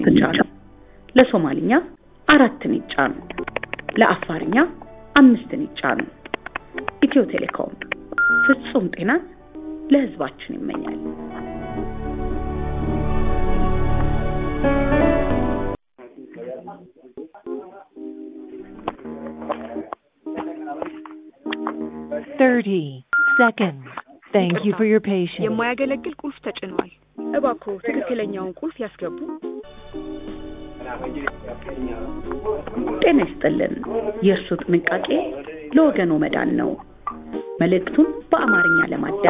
ይጫኑ። ለሶማልኛ አራትን ይጫኑ። ለአፋርኛ አምስትን ይጫኑ። ኢትዮ ቴሌኮም ፍጹም ጤናን ለሕዝባችን ይመኛል። Thirty seconds. Thank you for your patience. የማያገለግል ቁልፍ ተጭኗል። እባክዎ ትክክለኛውን ቁልፍ ያስገቡ። ጤና ይስጥልን። የእርሱ ጥንቃቄ ለወገኖ መዳን ነው። መልእክቱን በአማርኛ ለማዳመጥ